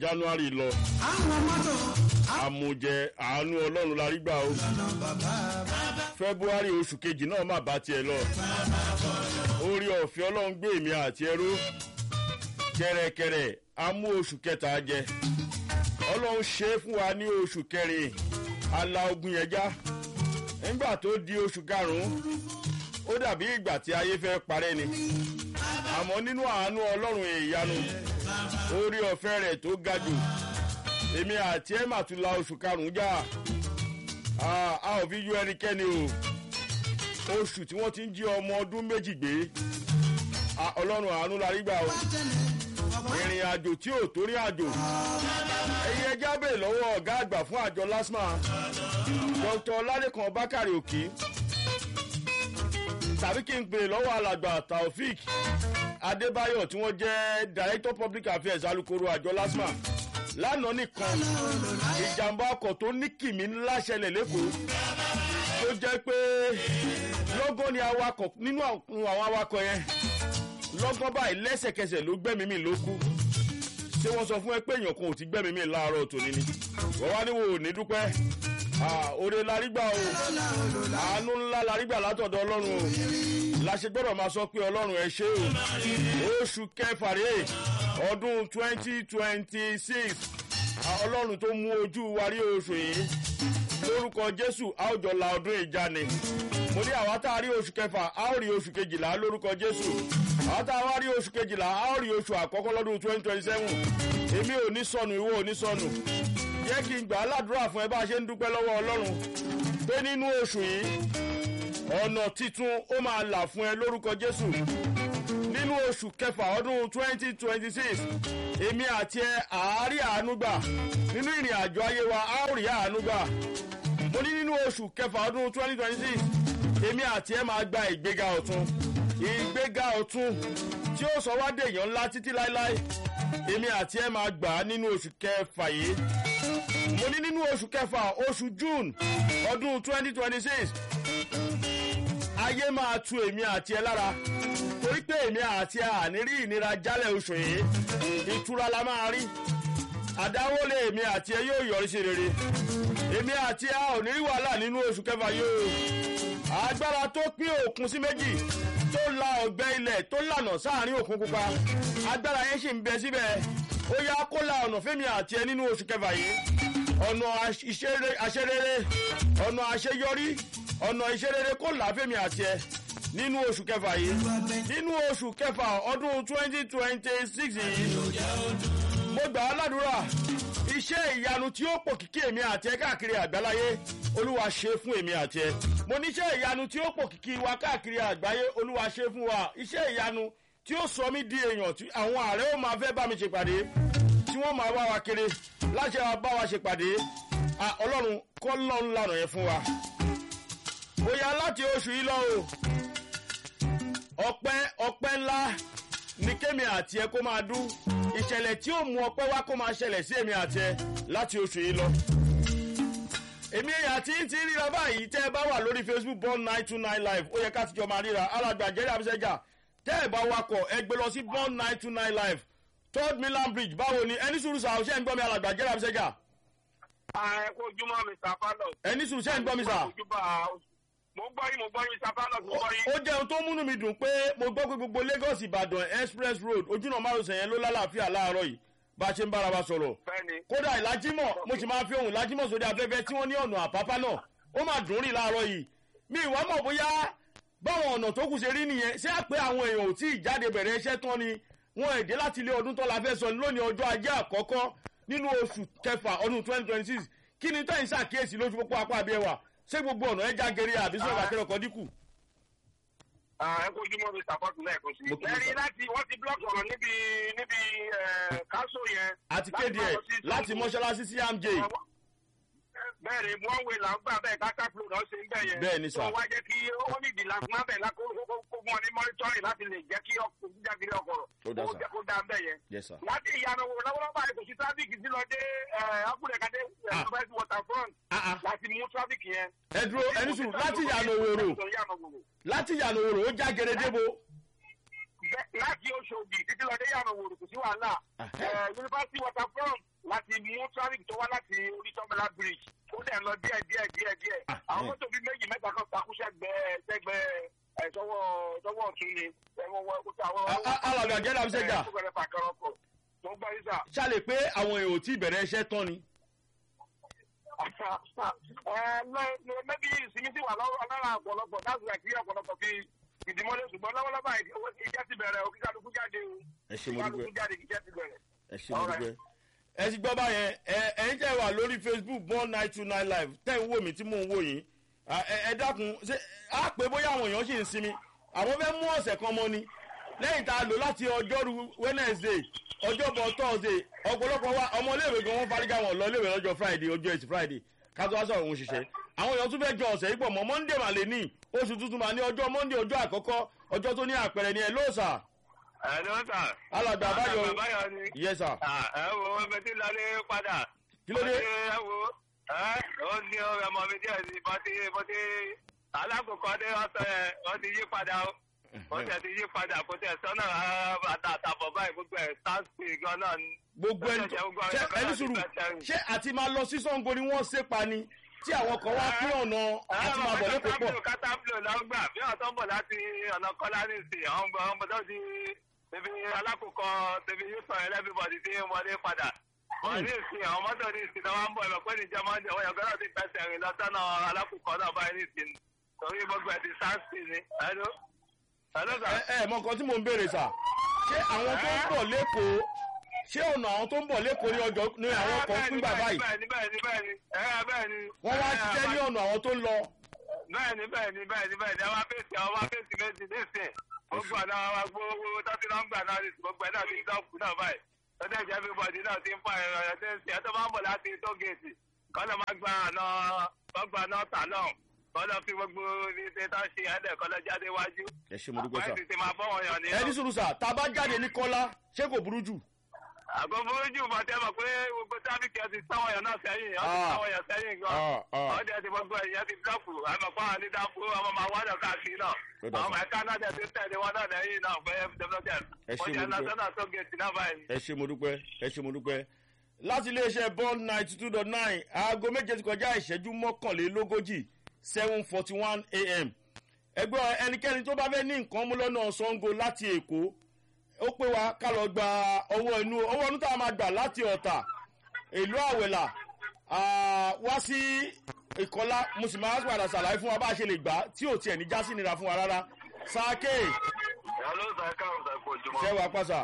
january lọ àwọn mọ́tò àmùjẹ àánú ọlọ́run la rí gbà o àlọ́nà bàbá february oṣù kejì náà má bá tiẹ̀ lọ orí ọ̀fẹ́ ọlọ́run gbé èmi àti ẹrú kẹrẹkẹrẹ amú oṣù kẹta jẹ ọlọ́run ṣe é fún wa ní oṣù kẹrin ala ogun yẹn já nígbà tó di oṣù karùn-ún ó dàbí ìgbà tí ayé fẹ́ parẹ́ ni àmọ́ nínú àánú ọlọ́run ìyanu orí ọ̀fẹ́ rẹ̀ tó ga jù èmi àti ẹ̀ mà tún la oṣù karùn-ún já a a ò fi yọ ẹnikẹ́ni o oṣù tí wọ́n ti ń jí ọmọ ọdún méjì gbé a, ọlọ́run àánú la rí gbà o ìrìn àjò tí ò torí àjò ẹ̀yin ẹja bèè lọ́wọ́ ọ̀gá àgbà fún àjọ lasma dr ládẹ́kan bákàrẹ̀ òkì tàbí kí n pè lọ́wọ́ alàgbà taofik adébáyọ̀ tí wọ́n jẹ́ director public affairs alukoro àjọ lasma lánàá nìkan ìjàmbá ọkọ̀ tó ní kìmí ńlá ṣẹlẹ̀ lẹ́kọ̀ọ́ tó jẹ́ pé lọ́gán ni awakọ̀ nínú àwọn awakọ̀ yẹn lọ́gán báyìí lẹ́sẹ̀kẹsẹ̀ ló gbẹ́mí mi ló kú ṣé wọ́n sọ fún ẹ pé èèyàn kan ò ti gbẹ́mí mi láàárọ̀ tòní ni wọ́n wá níwò ní dúpẹ́ òde larígbà o àánú ńlá larígbà látọ̀dọ̀ ọlọ́run o láṣẹ gbọ́dọ̀ máa sọ pé ọlọ́run ẹ ṣé o oṣù kẹfà rèé ọdún twenty twenty six ọlọ́run tó mú ojú wa rí oṣù yìí lórúkọ jésù a ó jọ la ọdún ìjà ni mo ní àwa tá a rí oṣù kẹfà a ó rí oṣù kejìlá lórúkọ jésù àwa tá a wá rí oṣù kejìlá a ó rí oṣù àkọ́kọ́ lọ́dún twenty twenty seven èmi ò ní sọnù ìwọ ò ní sọnù jẹ́ kí n gbà á ládùúrà fún ẹ bá a ṣe ń dúpẹ́ lọ́wọ́ ọlọ́run pé nínú oṣù yìí ọ̀nà titun ó máa là fún ẹ lórúkọ jésù nínú oṣù kẹfà ọdún twenty twenty six èmi àti ẹ àárí àánú gbà nínú ìrìn àjò ayé wa a ó rí àánú gbà mo ní nínú oṣù kẹfà ọdún twenty twenty six èmi àti ẹ máa gba ìgbéga ọ̀tun ìgbéga ọ̀tun tí ó sọ wá dèèyàn ńlá títí láéláé èmi àti ẹ máa gbà á nínú oṣù kẹfà yìí mo ní nínú oṣù kẹfà oṣù june ọdún twenty twenty six ayé máa tu èmi àti ẹ lára torí pé èmi àti ẹ àní rí ìnira jálẹ̀ oṣù yìí ìtura la máa rí àdáwọlé èmi àti ẹ yóò yọrí sí rere èmi àti ẹ ò ní rí wàhálà nínú oṣù kẹfà yìí o agbára tó pín òkun sí méjì tó la ọgbẹ ilẹ̀ tó lànà sáàrin òkun pupa agbára yẹn sì ń bẹ síbẹ̀ ó yá kó la ọ̀nà fẹ́mi àti ẹ nínú oṣù kẹfà yìí ọ̀nà àṣerere ọ̀nà àṣeyọrí ọ̀nà ìṣerere kó là fẹ́mi àti ẹ nínú oṣù kẹfà yìí nínú oṣù kẹfà ọdún twenty twenty six yìí mo gbà á ládùúrà iṣẹ́ ìyanu tí ó pò kíkí èmi àti ẹ káàkiri àgbáláyé olúwa ṣe fún èmi àti ẹ mo ní iṣẹ́ ìyanu tí ó pò kíkí wa káàkiri àgbáyé olúwa ṣe fún wa iṣẹ́ ìyanu tí ó sọ mí di èèyàn tí àwọn ààrẹ ó máa fẹ́ bá mi ṣèpàdé tí wọ́n máa wá wa kiri láṣẹ wa bá wa ṣèpàdé ọlọ́run kọ́ lọ́run lànà yẹn fún wa bóyá láti oṣù yìí lọ o ọpẹ́ ọpẹ́ ńlá ní kémi àti ẹ kó máa dún ìṣẹ̀lẹ̀ tí ó mú ọpẹ́ wá kó máa ṣẹlẹ̀ sí èmi àti ẹ láti oṣù yìí lọ. èmi àti ti ríra báyìí tẹ́ ẹ bá wà lórí facebook born nine two nine live ó yẹ ká tijọ́ máa ríra alàgbà jẹ́rìí àbíṣẹ́jà tẹ́ ẹ bá wakọ̀ ẹ gbé lọ sí born nine two nine live third milan bridge báwo ni ẹni sùúrù sà ọ̀ṣẹ́ ń gbọ́ mi alàgbà jẹ́rìí àbíṣẹ́jà. ẹ kó ojúmọ́ mr fallon. ẹni sùúrù ṣẹ́ ń gbọ́ mi sà. mo gbọ́ yín mo gbọ́ yín mr fallon mo gbọ́ yín. ó jẹ́ ohun tó múnú mi dùn pé mo gbọ́ pé gbogbo lagos ìbàdàn express road ojúnà márosẹ̀ yẹn ló lálàáfíà láàárọ̀ yìí bá a ṣe ń bára wa sọ̀rọ̀. bẹ́ẹ̀ni. kódà ìlàjímọ̀ mo sì máa fi ohun ìlàjímọ̀ sórí afẹ́fẹ́ tí wọ́n ní ọ̀nà àpápá náà ó máa dùn rí láàárọ̀ yìí mi ìwà mọ̀ bóyá báwọn ọ̀nà tó kù ṣe rí nìyẹn ṣé àpé àwọn èèyàn ò tí ì jáde bẹ̀rẹ̀ iṣẹ́ tán ni wọn èdè láti ilé ọdún tó la fẹ́ sọ lónìí ọjọ́ ajé àkọ́kọ́ nínú oṣù kẹfà ọdún twenty twenty six kí ni tẹ́yìn ṣàkíyèsí lójú pópó apá àbí ẹwà ṣé gbogbo ọ̀nà ẹja gẹ̀rẹ́ àbí sọ̀rọ̀ àkẹrẹ ọkọ̀ dínkù. ẹ kó ojúmọ́ mr fallon lẹ́ẹ̀kan sí. Mo kí yín, ẹ̀rí sir. láti wọ́n ti blọọkì ọ̀rọ̀ níbi níbi káṣó yẹn. àti kéde ẹ̀ láti mọ́ṣáláṣí sí amj bẹ́ẹ̀ni wọ́n wé là ń gbà bẹ́ẹ̀ káṣá fúlò náà ṣe ń bẹ̀ yẹn. Bẹ́ẹ̀ni, sir. tó wá jẹ́ kí ó ní ìdìlà fún abẹ́ lákó kó wọn ní mọ́nítọ́rì láti lè jẹ́ kí ọkọ̀ jíjàgírí ọkọ̀ Ó dá, sir. kó dá ń bẹ̀ yẹn. yes sir. láti ìyànà wò lọ́wọ́lọ́wọ́ báyìí kò sí tráfíkì sí lọ dé akúrẹ́kadé Ah. first waterfront Ah, ah. láti mú tráfíkì yẹn. ẹ dúró ẹni sùn láti yànnà òwòrò láti yànnà òwòrò ó já gẹrẹ débo. Bẹ́- láti oṣooṣì títí lọ dé yàrá òwòrò kò sí wàhálà Ah. Eh, yunifásitì waterfront láti mú traffic tó wá láti oríṣọ́mọlá bridge ó dẹ̀ lọ díẹ̀ díẹ̀ díẹ̀ díẹ̀ Ah, àwọn eh. mọ́tò bíi méjì mẹ́ta kan takú sẹ́gbẹ́ sẹ́gbẹ́ ẹ̀ sọ́wọ́ sọ́wọ́ ọ̀tún ni ẹ̀wọ̀n wọ ẹ̀kúta àwọn. A- a- alàgbà jẹ́ làbí sẹ́jà. tó gbẹ̀rẹ̀ fàkàrọ̀ ọkọ̀ tó gbọ́ yín sà. ṣàlè pé àwọn èèyàn ò tí ì bẹ̀rẹ̀ iṣẹ́ tán ni. mẹ́bí ìsinmi sì wà lọ́wọ́ lára ọ̀pọ̀lọpọ̀ láti rẹ̀ kí ọ̀pọ̀lọpọ̀ fi ìdìmọ́lé ṣùgbọ́n lọ́wọ́lọ́wọ́ ìjẹ́ ti bẹ̀rẹ̀ o kí kálukú jáde o ẹ ṣe kí mo kálukú dúpẹ́ jáde kí jẹ́ ti bẹ̀rẹ̀. ẹ ṣe mo dúpẹ́. ẹ ti gbọ́ báyẹn ẹ ẹ̀yin tẹ́ wà lórí facebook born nine two nine live tẹ́ ń wò mí tí mò ń wò yín À, ẹ ẹ dákun ṣé á pé bóyá àwọn èèyàn sì ń sinmi àwọn fẹ́ mú ọ̀sẹ̀ kan mọ́ ni lẹ́yìn tá a lò láti ọjọ́rú wednesday ọjọ́bọ̀ thursday ọ̀pọ̀lọpọ̀ wa ọmọléèwé gan wọn fárígá wọn lọ léèwé lọ́jọ́ friday ọjọ́ ẹtì friday kátó wá sọ̀rọ̀ òun ṣiṣẹ́ àwọn èèyàn tún fẹ́ jọ ọ̀sẹ̀ yìí pọ̀ mọ́ monday mà lè ní oṣù tuntun mà ní ọjọ́ monday ọjọ́ àkọ́kọ́ ọjọ́ tó ní àpẹẹrẹ ni ẹ lóòsà ẹ ló ń tà. alàgbà àbáyọ báyọ̀ ni. yes sir ẹ wo ẹgbẹ́ tí lálé padà. kí ló dé ẹ wo ẹ ó ní ọmọ mi díẹ̀ sí bọ́tí bọ́tí alákòókò dé ọ̀sẹ̀ ẹ̀ wọ́n ti yí padà ó wọ́n tẹ̀ ti yí padà kó tẹ̀ sọ́nà bàtà àtàbọ̀ báyìí gbogbo ẹ̀ sáàsì gan náà ni. gbogbo ẹni tó ṣe ẹni sùúrù ṣé àti máa lọ sí sango ni wọ́n ṣe pa ni tí àwọn kan wá pín ọ̀nà àti máa bọ̀ lẹ́kọ̀ọ́ pọ̀. kátàpùlò ló ń gbà bí wọn tó ń bọ̀ láti ọ̀nà kọ́lá ní ìsìn àwọn ọmọ ọmọ tó ti tẹbi alákòókò tẹbi yóò sọ ẹlẹ́bíbọ̀dì tí ń wọlé padà. wọ́n ní ìsìn àwọn mọ́tò ní ìsìn náà wọ́n ń bọ̀ ẹ̀mọ̀ pé níjẹ́ máa ń jẹ́ wọ́n yọ̀gọ́dọ̀ ti fẹsẹ̀ rìn lọ sọ́nà alákòókò náà báyìí ní ìsìn torí gbogbo ẹ̀ ti sáǹsì ni. ẹ̀ló ẹ̀ló sà. ẹ ẹ mọ nǹkan tí mò ń béèrè sà ṣé àwọn tó ń bọ̀ lẹ́kọ̀ọ́ ṣé ọ̀nà àwọn tó ń bọ̀ lẹ́kọ̀ọ́ ní ọjọ́ ní àwọn kan fún bàbá yìí bẹ́ẹ̀ni bẹ́ẹ̀ni bẹ́ẹ̀ni ẹ̀ bẹ́ẹ̀ni. wọ́n wá ṣiṣẹ́ ní ọ̀nà àwọn tó ń lọ. bẹ́ẹ̀ni bẹ́ẹ̀ni bẹ́ẹ̀ni bẹ́ẹ̀ni àwọn afẹ́sì àwọn afẹ́sì méjì nísìn gbogbo àná wa gbogbo tọ́sí nọ́mbà náà ní gbogbo ẹ̀ náà ti dọ́kù náà báyìí lọ́dẹ̀ jẹ́ everybody náà ti ń fa ẹ̀rọ ẹ̀ tó ń sìn ẹ̀ tó máa ń bọ̀ láti tó géètì kọ́ lọ́ máa gba àná gbọ́gbà náà tà náà kọ́ lọ́ fi gbogbo ilé tó ń ṣe ẹ̀dẹ̀ kọ́ lọ́ jáde wájú ẹ ṣe mo dúpẹ́ sà. wọ́n ti ti máa fọ́ wọn yàn ní. ẹ ní sùúrù sà tá a bá jáde ní kọ́lá ṣé kò burú jù. àgọ́ burújú bọ̀ tẹ́ mọ̀ pé gbogbo tábìkì ẹ ti sáwọn yàn náà sẹ́yìn ẹ ti Ah. sáwọn yàn sẹ́yìn gan Ah, ah. ọdẹ ti gbogbo ẹ̀yẹ ti dọ́kù àmọ́ fún àwọn onídàáfó ọmọ máa wá lọ káàkiri náà Ó dà àwọn ọmọ ẹ̀ka náà dẹ̀ ti tẹ̀lé wọn náà lẹ́yìn náà pé development Ẹ ṣé wọ́n mo jẹ́ dúpẹ́. national tó gẹ̀ẹ́sì náà báyìí. ẹ ṣe mo dúpẹ́ ẹ ṣe mo dúpẹ́ láti iléeṣẹ́ bond ninety two dot nine aago méje ti kọjá ìṣẹ́jú mọ́kànlélógójì seven forty one a.m. ẹgbẹ́ ẹnikẹ́ni tó bá fẹ́ ní nǹkan mú lọ́nà sango láti èkó ó pé wa ká lọ gba ọwọ́ inú ọwọ́ inú tá a máa gbà láti ọ̀tà ìlú àwẹ̀là ah, wá sí ìkọlá mo sì máa padà ṣàlàyé fún wa bá a ṣe lè gbà á tí ò tiẹ̀ ní jásí nira fún wa rárá sáàkè ìyá ló sọ ẹ̀ka ọ̀sẹ̀ kò jùmọ̀. ṣẹ́wàá pàṣà.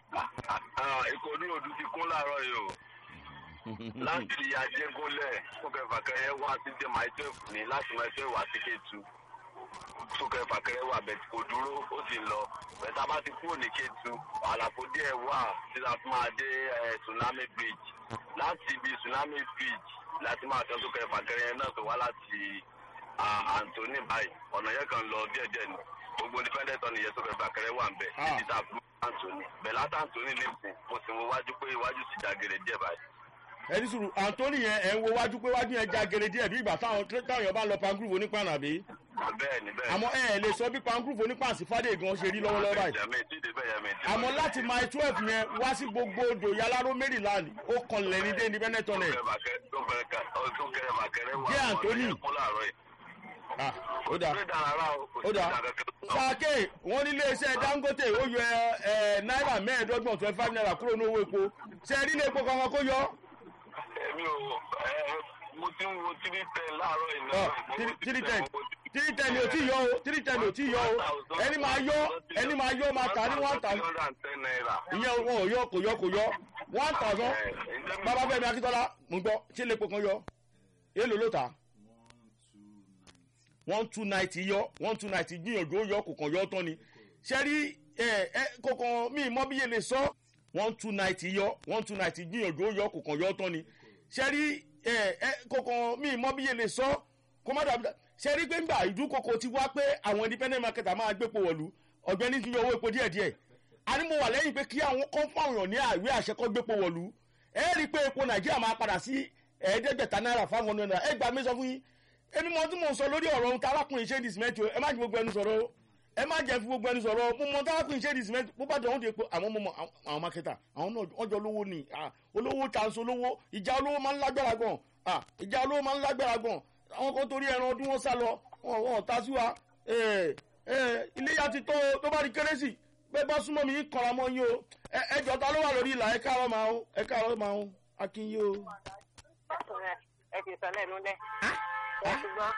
ikọ̀ ní òdu ti kún láàárọ̀ yìí o láti ajégúnlẹ̀ fúnkẹ́fàkẹ́rẹ́ wá sí dé máa twelve ní láti máa twelve wá sí kétu fúnkẹ́fàkẹ́rẹ́ wà bẹ̀ kò dúró ó sì lọ bẹ̀tà bá ti kúrò ní kétu àlàfo díẹ̀ wà tí a fi máa dé eh, tsunami bridge láti ibi tsunami bridge láti máa tẹ́ fúnkẹ́fàkẹ́rẹ́ náà tó wá láti ah, Anthony báyìí ọ̀nà yẹn kan lọ díẹ̀díẹ̀ ni gbogbo independent ọ̀nà yẹn fúnkẹ́fàkẹ́rẹ́ wà ń bẹ̀ Ah. níbi tá a fún Anthony bẹ̀lá Anthony nìsín mo sì wo wájú pé iwájú sì dàgẹ̀rẹ̀ díẹ̀ báyìí. ẹni sùúrù antoni yẹn ẹ ń wo wájú pé wájú yẹn já gèrè díẹ̀ bí ìgbà táwọn táwọn èèyàn bá ń lọ pangrove onípàànà àbí bẹ́ẹ̀ni bẹ́ẹ̀ni. àmọ́ ẹ ẹ lè sọ bí pangrove onípàànà sí fàdé gan ṣe rí lọ́wọ́lọ́wọ́ báyìí Bẹ́ẹ̀ni, tí ìdí bẹ́ẹ̀ yẹn mi ti àmọ́ mọ̀. láti mile twelve yẹn wá sí gbogbo odò yaláró maryland ó kan lẹ́ni dé independent tunnel Tó kẹrẹ bàkẹ́- tó kẹrẹ ká- ó tún kẹrẹ bàkẹ́rẹ́ wà. Jẹ́ Anthony. ọ̀nà yẹn kún láàárọ̀ yìí. Ah, ó dáa Kò sí ìdára rárá o, kò sí ó dáa ìdára kankan. sàkè wọn ní iléeṣẹ́ dangote ó yọ ẹ náírà mẹ́ẹ̀ẹ́dọ́gbọ̀n twenty five naira kúrò ní owó epo ṣe ẹ rí ilé epo kankan kó yọ Èmi ò ẹ mo ti ń wo tírí tẹ láàárọ̀ yìí ọ náà. Mo wo three tírí ten mo wo tírí- three ten ni ò tí yọ o three ten ni ò tí yọ o ẹni máa yọ ẹni máa yọ máa tà ní one thousand 1,310 naira. ìyẹn wọn ò yọ kò yọ kò yọ one thousand Ẹ, ǹjẹ́ mi- bàbá fẹmi akíntola mo gbọ ṣé lè po kan yọ èèlò ló ta one two ninety yọ one two ninety gbìyànjú ó yọ kò kàn yọ tán ni ṣe rí ẹ ẹ kò kàn mí mọ bí yẹn lè sọ one two ninety yọ one two ninety gbìyànjú ó yọ kò kàn yọ tán ni ṣe rí ẹ ẹ kò kàn mí mọ bí yẹn lè sọ kó má dàbí ṣe rí pé ńgbà ìdúkokò ti wá pé àwọn independent marketer máa gbépo wọ̀lú ọ̀gbẹ́ni ti yọ owó epo díẹ̀díẹ̀ a ní mo wà lẹ́yìn pé kí àwọn kan fún àwọn èèyàn ní àìwé àṣẹ kọ́ gbépo wọ̀lú ẹ rí i pé epo nàìjíríà máa padà sí ẹ̀ẹ́dẹ́gbẹ̀ta náírà fáwọn ọ̀nà náírà ẹ gbà mí sọ fún yín èmi mọ tí mò ń sọ lórí ọ̀rọ̀ ohun tí arákùnrin ṣe ń di sìmẹ́ntì o ẹ má ju gbogbo ẹnu sọ̀rọ̀ o ẹ má jẹ́ fi gbogbo ẹni sọ̀rọ̀ mo mọ táwọn kùn ṣe di cement bó bá dẹ̀ wọ́n ti pé àwọn ọmọ àwọn mákẹ́tà àwọn náà wọ́n jọ olówó ni ah, olówó chance olówó ìjà olówó máa ń lágbára gan ah, ìjà olówó máa ń lágbára gan àwọn kan torí ẹran ọdún wọn sá lọ wọn wọn ta sí wa Eh, eh, iléyà ti tó o, tó bá di kérésì bẹ́ẹ̀ bá súnmọ́ mi yín kọ̀ra mọ́ yín o ẹ ẹ jọ ta ló wà lórí ìlà ẹ káàárọ̀ máa ń ẹ káàárọ̀ máa ń akínyé o. ẹ ti sọ lẹ́nu lẹ́ ẹ ti gbọ́.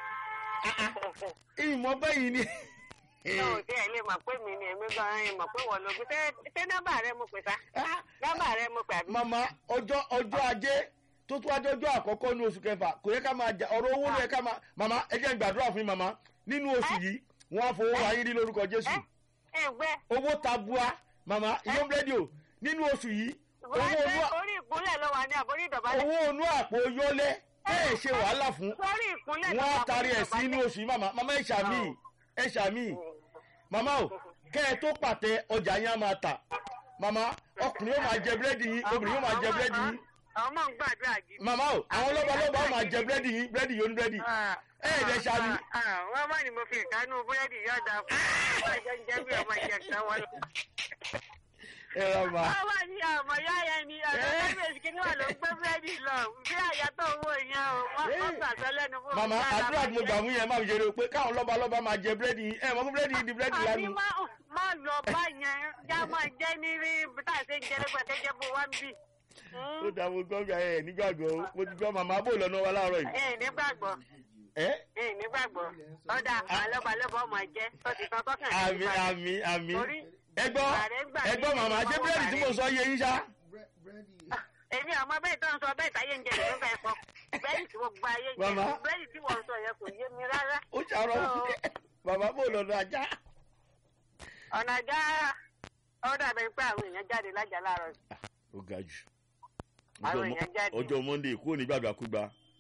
ìmọ̀ bẹ́yìí ni. yóò tí ẹ lè mọ̀ pé mi ni èmi gan-an ẹ mọ̀ pé wọ́n ló gbé ṣé ṣé nọ́mbà rẹ mo pè sá nọ́mbà rẹ mo pè àbí. mama ọjọ́ ọjọ́ ajé tó tún ajé ọjọ́ àkọ́kọ́ ní oṣù kẹfà kò yẹ ká máa jà ọ̀rọ̀ owó ló yẹ ká máa mama ẹ jẹ́ n gbàdúrà fún yín mama nínú oṣù yìí wọ́n á fowó wa yín rí lórúkọ jésù ẹ ẹ gbẹ owó tabua mama ìyọ́n búrẹ́dì o nínú oṣù yìí owó wọ́n onú ṣe orí ìkúnlẹ̀ ló wà ní àbórí ìdọ̀bálẹ̀. owó onú àpò yọlẹ́ bẹ́ẹ̀ ṣe wàhálà fún sórí ìkúnlẹ̀ ló wọ́n wà á tarí ẹ̀ sí àbórí inú oṣù yìí mama mama ẹ ṣàmì ẹ ṣàmì mama o kẹ́ ẹ tó pàtẹ ọjà yín á máa tà mama ọkùnrin yóò máa jẹ búrẹ́dì yín obìnrin yóò máa jẹ búrẹ́dì yín àwọn máa ń gbàdúrà jí. mama o àwọn lọ́balọ́ba ó máa jẹ búrẹ́dì yín búrẹ́dì yóò ní búrẹ́dì ẹ ẹ̀ dẹ̀ ṣàmì. wọ́n má ní mo fi ìkánú búrẹ́dì yọ̀ọ̀dà fún ọmọ ìjọ ń jẹ́ bí ọmọ ìjẹ kan wọn. ẹ ra ma wọ́n wà ní ọmọ ìyá yẹn ni ọ̀dọ́ kẹ́mẹ̀sì kí ni wà ló ń gbé búrẹ́dì lọ bí àyà tó owó yẹn o wọ́n wọ́n gbàgbọ́ lẹ́nu fún mama mi. àdúrà tí mo gbà fún yẹn máa fi ṣeré o pé káwọn lọ́balọ́ba máa jẹ búrẹ́dì yín ẹ mọ̀ fún búrẹ́dì yín di búrẹ́dì àbí lánàá. má má lọ bá yẹn já máa jẹ́ ní rí tá a ṣe ń jẹ lẹ́gbẹ̀ẹ́ kẹ́jẹ́ bó wá ń bì. ó dà mo gbọ́ gbà ẹ nígbàgbọ́ o mo ti gbọ́ màmá bò lọ́nà wa láàárọ̀ yìí. ẹ nígbàgbọ́ ẹ ẹ nígbàgbọ́ ọ̀dà àwọn lọ́balọ́ba ọmọ ẹ̀jẹ̀ tó ti tán tọ́kàn sí àmì ìbàdàn. àmì àmì Torí ẹ gbọ́ ààrẹ gbà ẹ gbọ́ mí màmá ṣé lọ́wọ́ búrẹ́dì tí mo ààrẹ. sọ yé yín ṣá. èmi àmọ́ bẹ́ẹ̀ tó ń sọ bẹ́ẹ̀ táyé ń jẹ ìlú fẹ́ sọ bẹ́ẹ̀ tí mo gba ayé jẹ Màmá. bẹ́ẹ̀ tí wọ́n sọ yẹn kò yé mi rárá. ó ṣàrọ̀ màmá bò lọ́nà ajá. ọ̀nà ajá ọ̀dà bẹ́ẹ̀ pé àwọn èèyàn jáde lájà láàárọ̀ ó ga jù Àwọn èèyàn jáde. ọjọ́ monday kúrò ní gbàgbàkúgbà